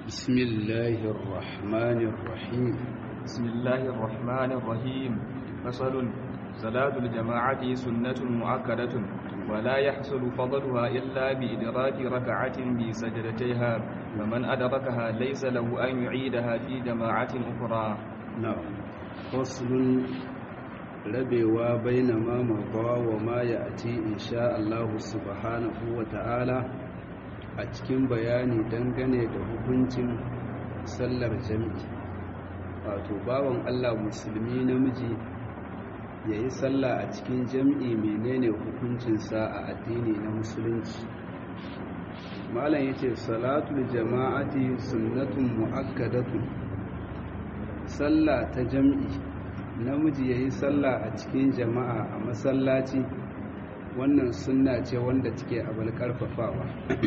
بسم الله الرحمن الرحيم بسم الله الرحمن الرحيم فصل صلاة الجماعة سنة مؤكدة ولا يحصل فضلها إلا بإدراك ركعة بسجدتيها فمن أدركها ليس له أن يعيدها في جماعة أخرى نعم فصل rabewa baina ma mabawa wa ma ya ati insha Allah subhanahu wa ta'ala a cikin bayani dangane da hukuncin sallar jami'i wato bawan Allah musulmi namiji ya yi sallah a cikin jami'i menene hukuncinsa a addini na musulunci malam ya ce salatul jama'ati sunnatun mu'akkadatun sallah ta jami'i namiji ya yi sallah a cikin jama'a a masallaci wannan sunna ce wanda take abal karfafawa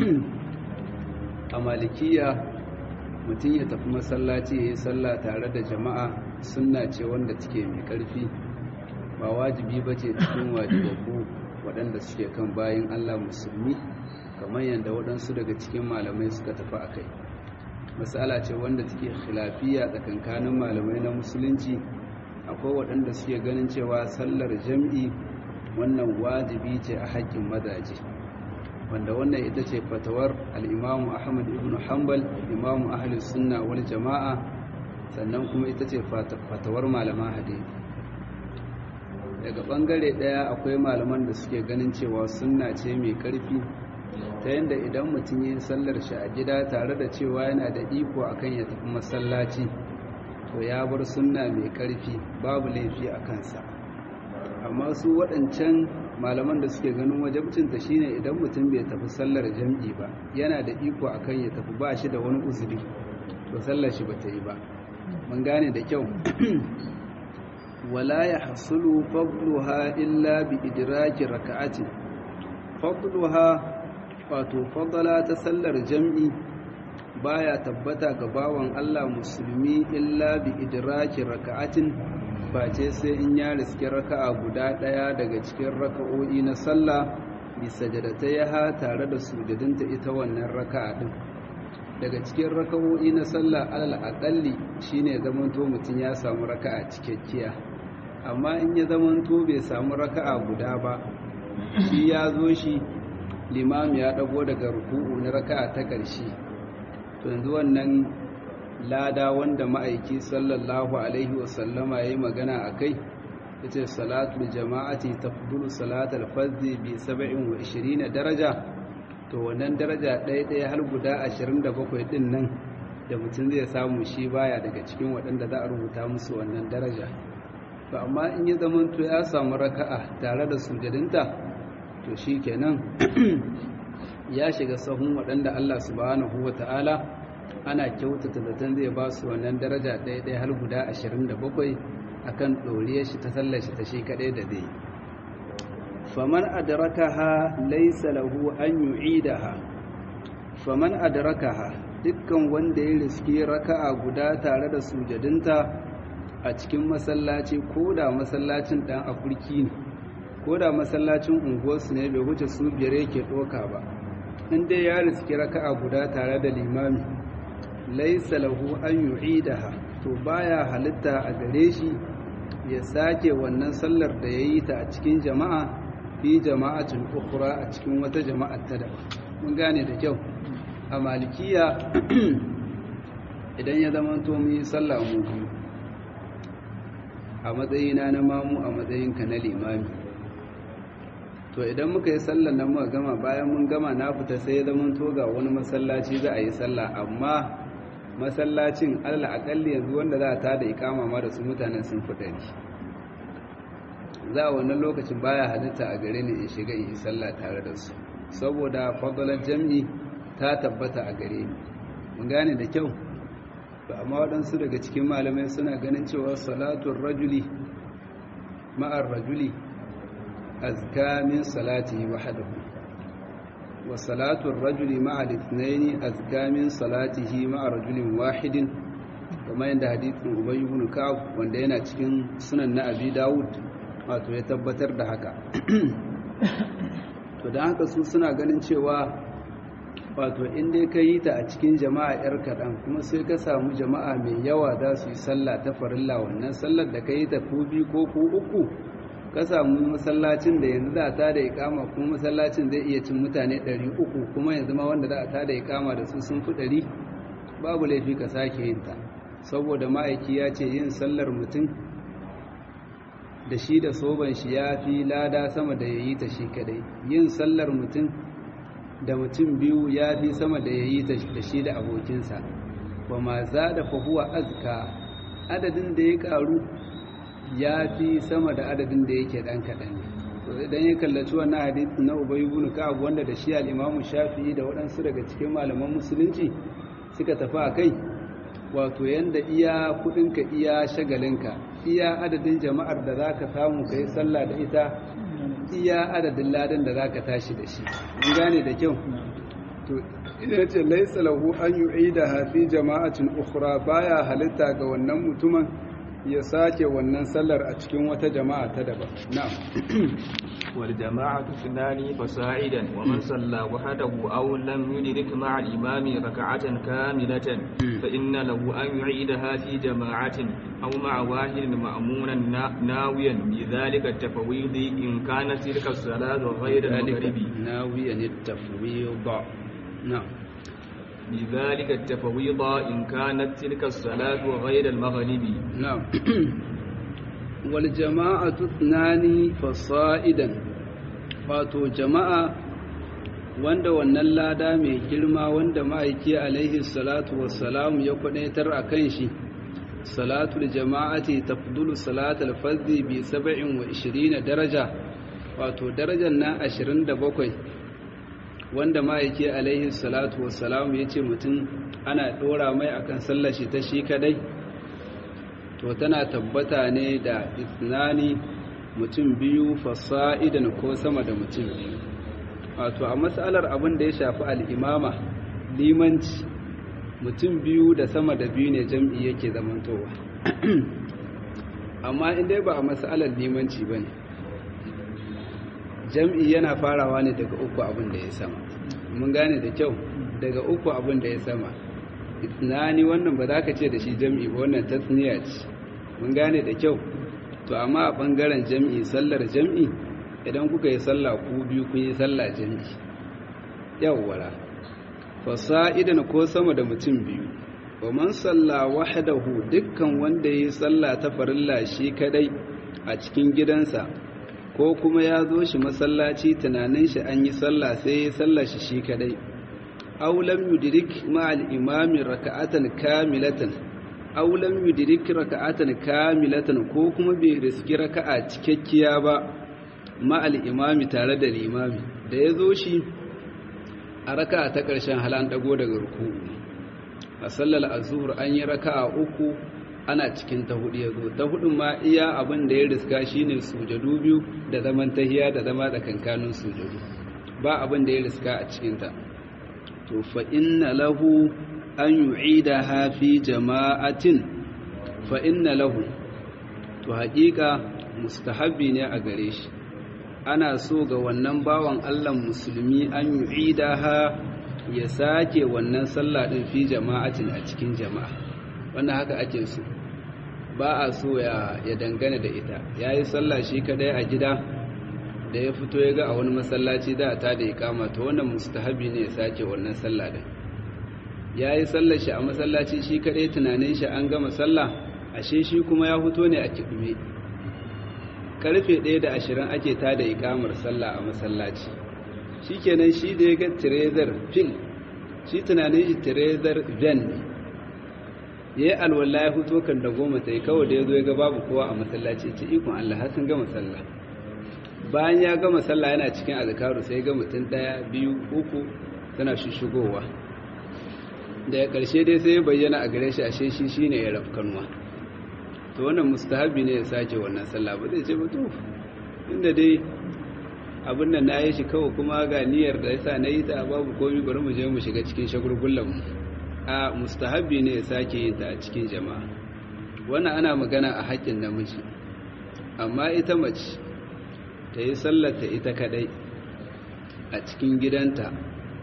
a malikiya mutum ya tafi masallaci ya yi sallah tare da jama'a sunna ce wanda take mai karfi ba wajibi ba ce cikin wajibabu waɗanda suke kan bayan allah musulmi kamar yadda waɗansu daga cikin malamai suka tafi a kai matsala ce wanda take khilafiya tsakankanin malamai na musulunci akwai waɗanda suke ganin cewa sallar jam'i wannan wajibi ce a haƙƙin mazaje wanda wannan ita ce fatawar al'imamu ahmad ibn hanbal imamu ahalus sunna wal jama'a sannan kuma ita ce fatawar malaman hade daga ɓangare ɗaya akwai malaman da suke ganin cewa sunna ce mai ƙarfi ta yadda idan mutum yi sallar shi a gida tare da cewa yana da iko akan ya tafi masallaci to ya bar sunna mai ƙarfi babu laifi a kansa amma su waɗancan malaman da suke ganin wajabcinta shine idan mutum bai tafi sallar jam'i ba yana da iko akan ya tafi ba shi da wani uzuri to sallar shi bata yi ba mun gane da kyau wala ya hasulu fadluha illa bi idraki raka'ati fadluha wato fadala ta sallar jam'i baya tabbata ga bawan Allah musulmi illa bi idraki raka'atin face sai in ya riski raka'a guda daya daga cikin raka'o'i na sallah bi sajdatayha tare da sujudinta ita wannan raka'a din daga cikin raka'o'i na sallah alal aqalli shine zamanto mutun ya samu raka'a cikakkiya amma in ya zamanto bai samu raka'a guda ba shi ya zo shi limam ya dago daga ruku'u na raka'a ta ƙarshe to yanzu wannan lada wanda ma'aiki sallallahu alaihi wasallama ya yi magana a kai ya ce salatul jama'ati ta fudulu salatul fazzi bi 27 daraja to wannan daraja ɗaya-ɗaya har guda 27 ɗin nan da mutum zai samu shi baya daga cikin waɗanda za a rubuta musu wannan daraja to amma in ya zamanto ya samu raka'a tare da sujadinta to shi kenan ya shiga sahun waɗanda Allah subhanahu wa ta'ala ana kyautata zaton zai ba su wannan daraja ɗaya-ɗaya har guda 27 a kan ɗoriyar shi ta sallar shi ta shi kaɗai da zai faman adrakaha laisa lahu an yu'idaha faman adrakaha dukkan wanda ya riski raka'a guda tare da sujadinta a cikin masallaci ko da masallacin ɗan afirki ne ko da masallacin unguwarsu ne bai wuce su biyar yake ɗoka ba in dai ya riski raka'a guda tare da limami laisa lahu an yu'idaha to baya halitta a gare shi ya sake wannan sallar da yayi ta a cikin jama'a fi jama'atin ukhra a cikin wata jama'ar ta da mun gane da kyau a malikiya idan ya zama to mu yi sallah mu biyu a matsayina na mamu a matsayinka na limami to idan muka yi sallar nan muka gama bayan mun gama na fita sai ya zama to ga wani masallaci za a yi sallah amma masallacin allah akalli yanzu wanda za a ta da ikama ma da su mutanen sun fi ɗari za a wannan lokacin baya halitta a gare ni in shiga in yi sallah tare da su saboda fadalar jam'i ta tabbata a gare ni mun gane da kyau ba amma waɗansu daga cikin malamai suna ganin cewa salatun rajuli ma'ar rajuli azka min salatihi wahdahu wa salatu ar-rajuli ma'a al-ithnayn azka min salatihi ma'a rajulin wahidin kamar yadda hadithin Ubay ibn Ka'ab wanda yana cikin sunan na Abi Dawud wato ya tabbatar da haka to dan haka su suna ganin cewa wato in dai ka yi ta a cikin jama'a yar kaɗan kuma sai ka samu jama'a mai yawa za su yi sallah ta farilla wannan sallar da ka yi ta ku biyu ko ku uku ka samu masallacin da yanzu za ta da ikama kuma masallacin zai iya cin mutane 300 kuma yanzu ma wanda za ta da ikama da su sun fi 100 babu laifi ka sake yin ta saboda ma'aiki ya ce yin sallar mutum da shi da soban shi ya fi lada sama da ya yi ta shi kadai yin sallar mutum da mutum biyu ya fi sama da ya yi ta da shi da abokinsa ba ma za da fahuwa azka adadin da ya karu ya fi sama da adadin da yake dan kaɗan ne idan ya kallaci wannan hadisi na ubay ibn ka'ab wanda da shi al-imamu shafi'i da waɗansu daga cikin malaman musulunci suka tafi a kai wato yanda iya kudinka iya shagalinka iya adadin jama'ar da zaka samu kai sallah da ita iya adadin ladan da zaka tashi da shi mun gane da kyau to ina ce laysa lahu an yu'ida fi jama'atin ukhra baya halitta ga wannan mutumin ya sake wannan sallar a cikin wata jama'a ta daban na'am wal jama'atu sunani fasa'idan wa man salla wahdahu aw lam yudrik ma'a al-imami rak'atan kamilatan fa inna lahu an yu'idaha fi jama'atin aw ma'a wahidin ma'munan nawiyan bi dhalika at-tafwid in kanat tilka as-salatu ghayra al-maghribi nawiyan at-tafwid na'am بذلك التفويض إن كانت تلك الصلاة غير المغرب نعم والجماعة اثنان فصائدا wato jama'a wanda wannan lada mai girma wanda ma'aiki alaihi salatu wassalamu ya kwadaitar a kan shi salatul jama'ati tafdulu salatul fardhi bi 27 daraja wato darajar na 27 wanda ma'aiki alaihi salatu wassalamu ya ce mutum ana ɗora mai akan sallar shi ta shi kadai to tana tabbata ne da isnani mutum biyu fasa'idan ko sama da mutum biyu wato a matsalar abin da ya shafi al'imama limanci mutum biyu da sama da biyu ne jam'i yake zamantowa amma inda ba a matsalar limanci ba ne jam'i yana farawa ne daga uku abin da ya sama mun gane da kyau daga uku abin da ya sama itnani wannan ba za ka ce da shi jam'i ba wannan tasniya ce mun gane da kyau to amma a ɓangaren jam'i sallar jam'i idan kuka yi sallah ku biyu kun yi sallah jam'i yawwara fasa'idan ko sama da mutum biyu wa man salla wahdahu dukkan wanda yi sallah ta farilla shi kadai a cikin gidansa ko kuma ya zo shi masallaci tunanin shi an yi sallah sai ya sallah shi shi kadai aw lam yudrik ma'al imami raka'atan kamilatan aw lam yudrik raka'atan kamilatan ko kuma bai riski raka'a cikakkiya ba ma'al imami tare da limami da ya zo shi a raka'a ta ƙarshen halan dago daga ruku a sallar azhur an yi raka'a uku ana cikin ta hudu ya zo ta hudun ma iya abin da ya riska shine sujadu biyu da zaman tahiya da zama da kankanin sujadu ba abin da ya riska a cikinta to fa inna lahu an yu'idaha fi jama'atin fa inna lahu to haƙiƙa mustahabbi ne a gare shi ana so ga wannan bawan Allah musulmi an yu'idaha ya sake wannan sallah din fi jama'atin a cikin jama'a wannan haka ake so ba a so ya dangana da ita ya yi sallah shi kadai a gida da ya fito ya ga a wani masallaci da ta da ikama ta wannan mustahabi ne ya sake wannan sallah din ya yi sallar shi a masallaci shi kadai tunanin shi an gama sallah ashe shi kuma ya fito ne a kiɗume karfe ɗaya da ashirin ake ta da ikamar sallah a masallaci shi kenan shi da ya ga tirezar fil shi tunanin shi tirezar ven ne ya yi alwala ya fito kan da goma ta yi kawai da ya zo ya ga babu kowa a masallaci ce ikon Allah har sun gama sallah bayan ya gama sallah yana cikin azkaru sai ga mutum daya biyu uku tana shishigowa da ya karshe dai sai ya bayyana a gare shi ashe shi shine ya rafkanwa to wannan mustahabi ne ya sake wannan sallah ba zai ce ba to inda dai abin nan na yi shi kawai kuma ga niyyar da yasa na yi ta babu komai bari mu je mu shiga cikin shagulgullan mu a mustahabi ne ya sake yin ta a cikin jama'a wannan ana magana a haƙƙin namiji amma ita mace ta yi sallata ita kadai a cikin gidanta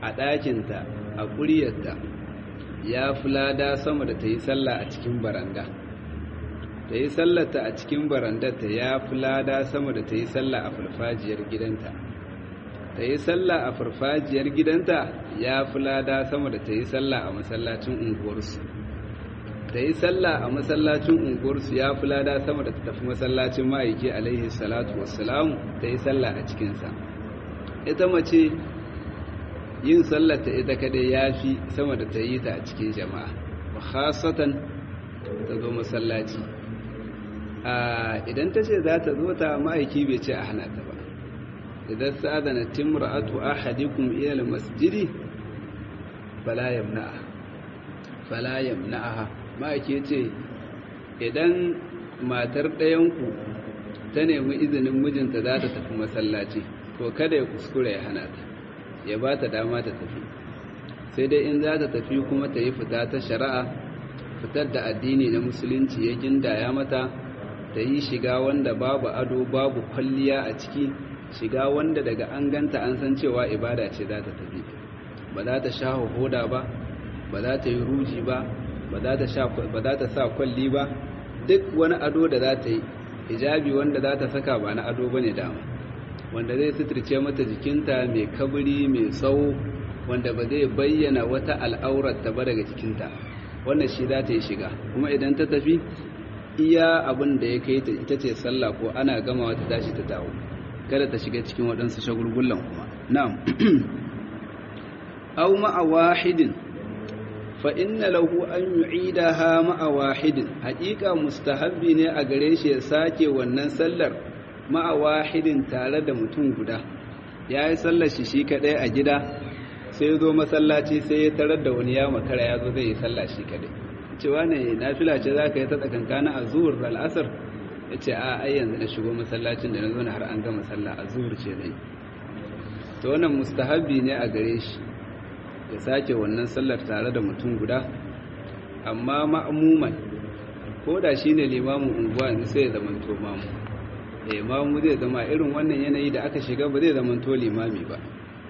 a ɗakinta a ƙuryarta ya fi lada sama da ta yi sallah a cikin baranda ta yi sallata a cikin barandarta ya fi lada sama da ta yi sallah a farfajiyar gidanta ta yi sallah a farfajiyar gidanta ya fi lada sama da ta yi sallah a masallacin unguwarsu ta yi sallah a masallacin unguwarsu ya fi lada sama da ta tafi masallacin ma'aiki alaihi salatu wassalamu ta yi sallah a cikinsa ita mace yin sallata ita kadai ya fi sama da ta yi ta a cikin jama'a wa khasatan ta zo masallaci idan ta ce za ta zo ta ma'aiki bai ce a hana ta ba idan sa'adana timra'atu ahadikum ila masjidi fala yamna'a fala yamna'a ma'aiki ce idan matar ɗayanku ta nemi izinin mijinta za ta tafi masallaci to kada ya kuskure ya hana ta ya ba ta dama ta tafi sai dai in za ta tafi kuma ta yi fita ta shari'a fitar da addini na musulunci ya gindaya mata ta yi shiga wanda babu ado babu kwalliya a ciki shiga wanda daga an ganta an san cewa ibada ce za ta tafi ba za ta sha hoda ba ba za ta yi ruji ba ba za ta sa kwalli ba duk wani ado da za ta yi hijabi wanda za ta saka ba na ado ba ne dama wanda zai suturce mata jikinta mai kabiri mai tsawo wanda ba zai bayyana wata al'aurarta ba daga jikinta wannan shi za ta yi shiga kuma idan ta tafi iya abin da ya kai ta ita ce sallah ko ana gama wata tashi ta dawo kada ta shiga cikin waɗansu shagulgullan kuma na'am aw ma'a wahidin fa inna lahu an yu'idaha ma'a wahidin haƙiƙa mustahabbi ne a gare shi ya sake wannan sallar ma'a wahidin tare da mutum guda ya yi sallar shi shi kaɗai a gida sai ya zo masallaci sai ya tarar da wani ya makara ya zo zai yi sallah shi kaɗai cewa ne nafila ce za ka yi ta tsakankana a zuwar da al'asar ya ce a ai yanzu na shigo masallacin da na zo na har an gama sallah a zuwar ce zai to wannan mustahabbi ne a gare shi ya sake wannan sallar tare da mutum guda amma ma'amuman ko da shi ne limamin unguwa yanzu sai ya zamanto mamu imamu zai zama irin wannan yanayi da aka shiga ba zai zama to limami ba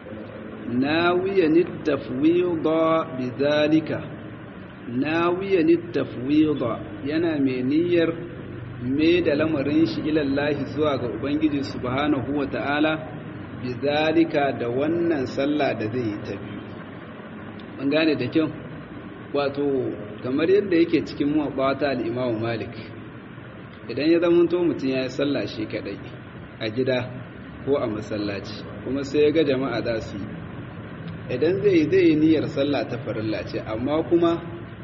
nawiyan tafwida bizalika nawiyan tafwida yana mai niyyar me da lamarin shi ilallahi zuwa ga ubangiji subhanahu wata'ala bizalika da wannan sallah da zai yi ta biyu an gane da kyau wato kamar yadda yake cikin muwabbata al-imamu malik idan ya zama to mutum ya yi sallah shi kadai a gida ko a masallaci kuma sai ya ga jama'a za su yi idan zai yi zai yi niyyar sallah ta farilla ce amma kuma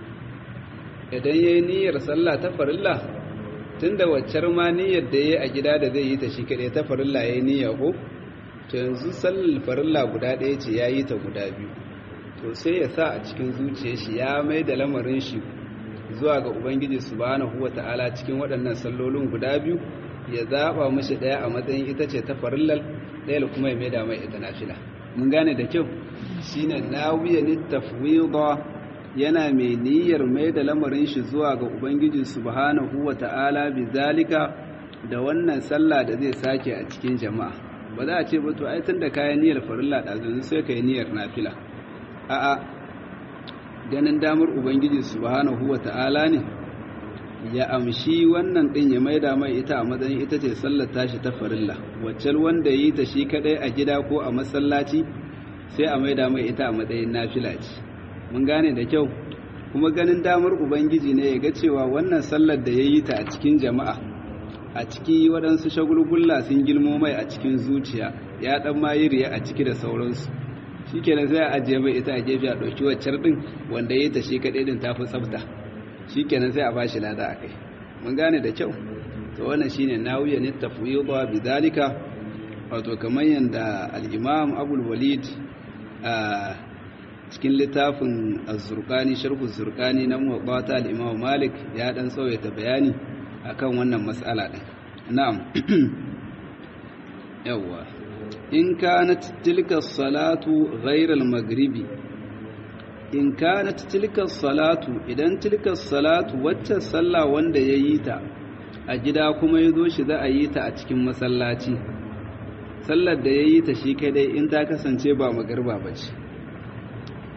idan ya yi niyyar sallah ta farilla tun da waccar ma niyyar da ya yi a gida da zai yi ta shi kadai ta farilla ya yi niyya ko to yanzu sallar farilla guda ɗaya ce ya yi ta guda biyu to sai ya sa a cikin zuciyar shi ya mai da lamarin shi zuwa ga Ubangiji subhanahu wata'ala cikin waɗannan sallolin guda biyu ya zaɓa mashi ɗaya a matsayin ita ce ta farillal ɗaya kuma ya maida mai ita nafila mun gane da kyau shine nawiya ni tafwida yana mai niyyar mai da lamarin shi zuwa ga Ubangiji subhanahu wata'ala bizalika da wannan sallah da zai sake a cikin jama'a ba za a ce ba to ai tunda kayan niyyar farilla ɗazu sai ka yi niyyar nafila a'a ganin damar ubangiji subhanahu ta'ala ne ya amshi wannan din ya maida mai ita a matsayin ita ce sallar tashi ta farilla waccal wanda yi ta shi kadai a gida ko a masallaci sai a maida mai ita a matsayin nafila ce mun gane da kyau kuma ganin damar ubangiji ne ya ga cewa wannan sallar da ya yi ta a cikin jama'a a ciki waɗansu shagulgulla sun girmo mai a cikin zuciya ya ɗan ma yi riya a ciki da sauransu shi kenan sai a ajiye mai ita a gefe a ɗauki waccar ɗin wanda ya ta shi kaɗai ɗin ta fi tsafta shi kenan sai a ba shi lada a kai mun gane da kyau to wannan shine nawiya ne tafwida bi dalika wato kamar yanda al-imam abul walid a cikin littafin az-zurqani sharh az-zurqani na muwatta al-imam malik ya dan tsawaita bayani akan wannan mas'ala din na'am yawwa in kanat tilka salatu ghayra al-maghribi in kanat tilka salatu idan tilka salatu wacce sallah wanda yayi ta a gida kuma yazo shi za a yi ta a cikin masallaci sallar da yayi ta shi kadai in ta kasance ba magarba bace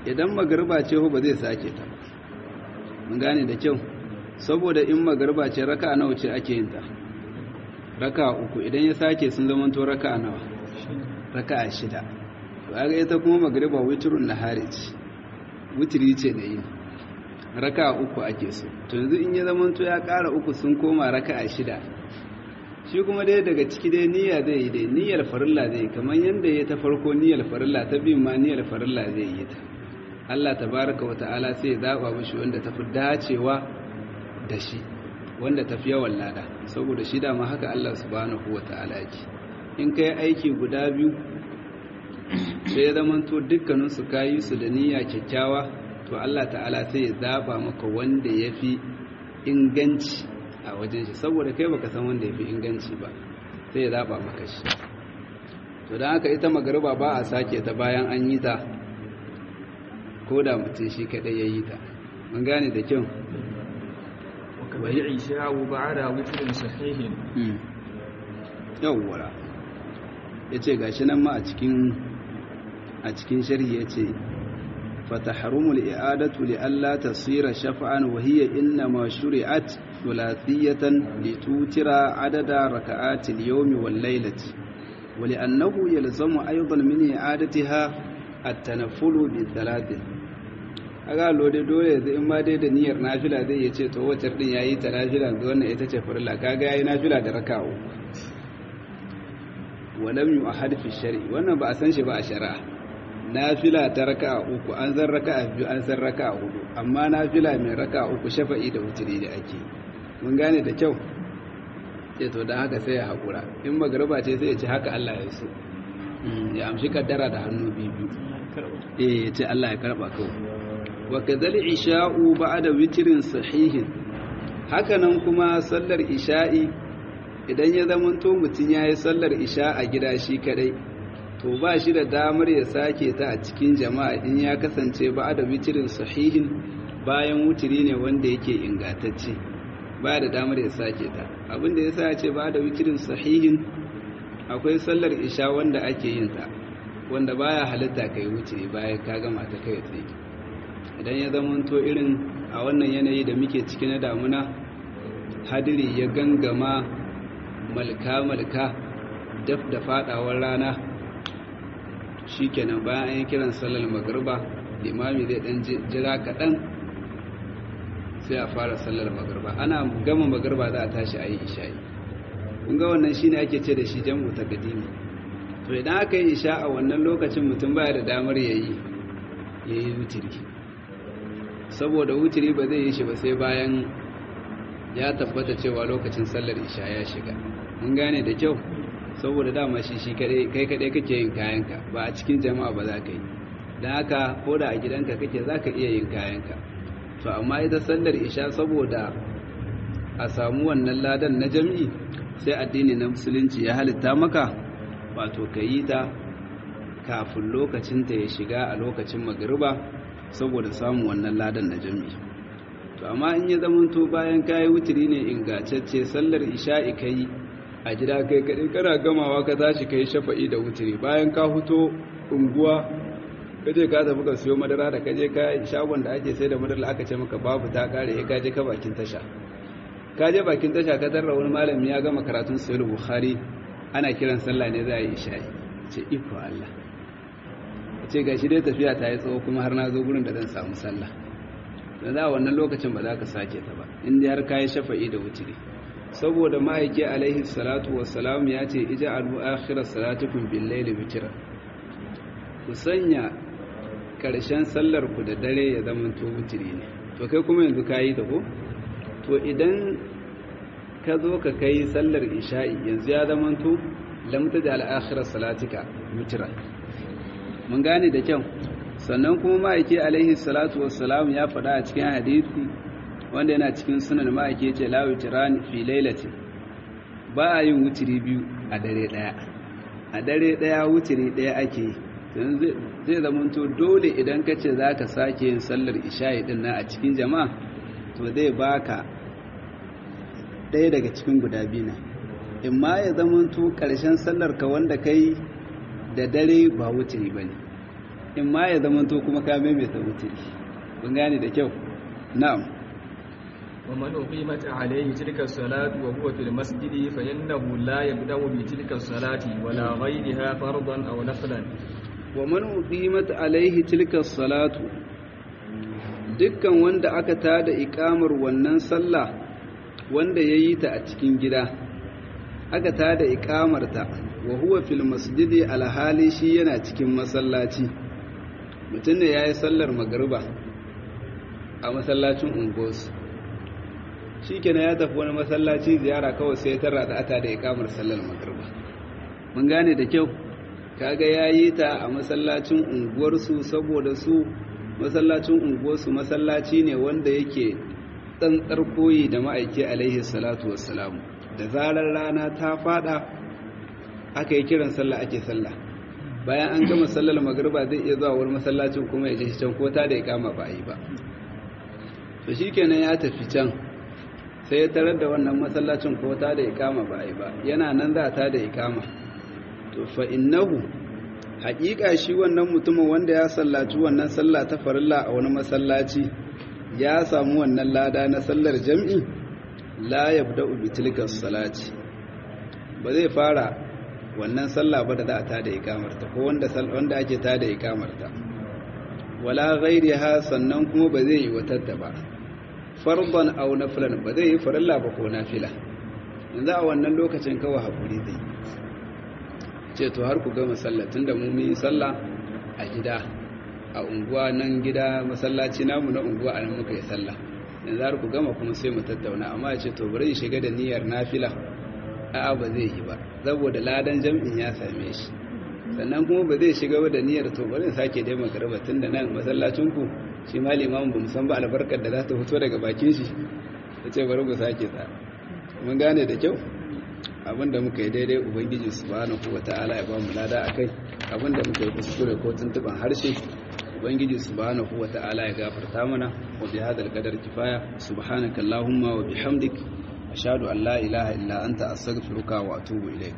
idan magariba ce ba zai sake ta mun gane da kyau saboda in magariba ce raka nawa ce ake yin ta raka uku idan ya sake sun zama to raka nawa raka shida to aga ita kuma magariba witrun nahari ce witri ce da yin raka uku ake so to yanzu in ya zama to ya ƙara uku sun koma raka shida shi kuma dai daga ciki dai niyya zai yi dai niyyar farilla zai kamar yadda ya ta farko niyyar farilla ta bin ma niyyar farilla zai yi ta Allah tabaraka wa ta'ala sai ya zaba mishi wanda tafi dacewa da shi wanda tafi yawan lada saboda shi dama haka Allah subhanahu wa ta'ala yake in kai aiki guda biyu sai ya zama to dukkanin su kayi su da niyya kyakkyawa to Allah ta'ala sai ya zaba maka wanda yafi inganci a wajen shi saboda kai baka san wanda yafi inganci ba sai ya zaba maka shi to dan haka ita magariba ba a sake ta bayan an yi ta ko da mutum shi kadai ya yi ta mun gane da kyau wal isha'u ba'da witrin sahihin yawwara yace gashi nan ma a cikin a cikin sharhi yace فتحرم الإعادة لألا تصير شفعا وهي إنما شرعت ثلاثية لتوتر عدد ركعات اليوم والليلة ولأنه يلزم أيضا من إعادتها التنفل بالثلاث aga lode dole zai in ma dai da niyyar nafila zai ya ce to wacce din yayi ta nafila ga wannan ita ce farilla kaga yayi nafila da raka'u walam yu'ahad fi shar'i wannan ba a san shi ba a shari'a nafila ta raka'a uku an zan raka'a biyu an san raka'a hudu amma nafila mai raka'a uku shafa'i da wuturi da ake mun gane da kyau ce to dan haka sai ya hakura in magriba ce sai ya ce haka Allah ya so ya amshi kaddara da hannu biyu eh ya ce Allah ya karba kawai wa kadhal isha'u ba'da witrin sahihin hakanan kuma sallar isha'i idan ya zamanto mutun yayi sallar isha a gida shi kadai to ba shi da damar ya sake ta a cikin jama'a in ya kasance ba'da witrin sahihin bayan wutiri ne wanda yake ingantacce ba da damar ya sake ta abinda yasa ya ce ba'da witrin sahihin akwai sallar isha wanda ake yin ta wanda baya halitta kai wutiri bayan ka gama ta kai tsaye idan ya zamanto irin a wannan yanayi da muke ciki na damuna hadiri ya gangama malka-malka daf da fadawar rana shikenan bayan an yi kiran sallar magarba limami zai dan jira kaɗan sai a fara sallar magarba ana gama magarba za a tashi a yi isha'i kun ga wannan shine ake ce da shi jam'u takadimi to idan aka yi isha a wannan lokacin mutum baya da damar yayi yayi wutiri saboda wutiri ba zai yi shi ba sai bayan ya tabbata cewa lokacin sallar isha ya shiga mun gane da kyau saboda dama shi shi kai kadai kake yin kayanka ba a cikin jama'a ba za ka yi don haka ko da a gidanka kake za ka iya yin kayanka to amma ita sallar isha saboda a samu wannan ladan na jam'i sai addini na musulunci ya halitta maka wato ka yi ta kafin lokacinta ya shiga a lokacin magariba saboda samun wannan ladan na jami'i to amma in ya zamanto bayan kayi wutiri ne ingantacce sallar isha'i kai a gida kai kadai kana gamawa ka tashi kai shafa'i da wutiri bayan ka fito unguwa kaje ka tafi ka siyo madara da kaje ka shagon da ake sai da madara aka ce maka babu ta kare ya kaje ka bakin tasha kaje bakin tasha ka tarra wani malami ya gama karatun sahih bukhari ana kiran sallah ne za a yi isha'i ce iko Allah ce ga shi dai tafiya ta yi tsawo kuma har na zo gurin da zan samu sallah da za wannan lokacin ba za ka sake ta ba inda har ka yi shafa'i da wutiri saboda ma'aiki alaihi salatu wassalam ya ce ija alu akhirar salatukum bil laili witira ku sanya karshen sallar ku da dare ya zama to wutiri ne to kai kuma yanzu ka yi ta ko to idan ka zo ka kai sallar isha'i yanzu ya zama to lamta da al'akhirar salatika witira mun gane da kyau sannan kuma ma'aiki alaihi salatu wassalam ya faɗa a cikin hadisi wanda yana cikin sunan ma'aiki ce la witrani fi lailati ba a yin wutiri biyu a dare daya a dare daya wutiri daya ake zai zamanto dole idan ka ce za ka sake yin sallar isha'i din nan a cikin jama'a to zai baka ɗaya daga cikin guda biyu na in ma ya zamanto ƙarshen sallar ka wanda kai da dare ba wutiri ba ne in ma ya zamanto kuma ka maimaita wutiri kun gane da kyau na'am ومن أقيمت عليه تلك الصلاة وهو في المسجد فإنه لا يبدأ بتلك الصلاة ولا غيرها فرضا أو نفلا ومن أقيمت عليه تلك الصلاة dukkan wanda aka tada ikamar wannan sallah wanda ya yi ta a cikin gida aka tada ikamarta wa huwa fil masjidi alhali shi yana cikin masallaci mutum ne ya yi sallar magariba a masallacin ungosu shi kenan ya tafi wani masallaci ziyara kawai sai ta rada ata da ikamar sallar magariba mun gane da kyau kaga ya yi ta a masallacin unguwarsu saboda su masallacin unguwarsu masallaci ne wanda yake tsantsar koyi da ma'aiki alaihi salatu wassalamu da zarar rana ta fada aka yi kiran sallah ake sallah bayan an gama sallar magriba zai iya zuwa wani masallacin kuma ya je can ko ta da ikama ba a yi ba to shikenan ya tafi can sai ya tarar da wannan masallacin ko ta da ikama ba a yi ba yana nan za ta da ikama to fa innahu haƙiƙa shi wannan mutumin wanda ya sallaci wannan sallah ta farilla a wani masallaci ya samu wannan lada na sallar jam'i la yabda'u bi tilka salati ba zai fara wannan sallah ba da za a tada ikamarta ko wanda wanda ake tada ikamarta wala ghairiha sannan kuma ba zai yi watatta ba farban aw nafilan ba zai yi farilla ba ko nafila yanzu a wannan lokacin kawai hakuri zai ce to har ku gama sallah tunda mu yi sallah a gida a unguwa nan gida masallaci namu na unguwa a nan muka yi sallah yanzu har ku gama kuma sai mu tattauna amma ya ce to bari shiga da niyyar nafila a'a ba zai yi ba saboda ladan jam'in ya same shi sannan kuma ba zai shiga da niyyar to bari sake dai magaraba tunda nan masallacin ku shi ma limamin ba mu san ba albarkar da za ta fito daga bakin shi ya ce bari ku sake ta mun gane da kyau abinda muka yi daidai ubangiji subhanahu wata'ala ya ba mu lada akai abinda muka yi kuskure ko tuntuban harshe ubangiji subhanahu wata'ala ya gafarta mana wa bi hadal qadar kifaya subhanakallahumma wa bihamdik ashhadu an la ilaha illa anta astaghfiruka wa atubu ilayk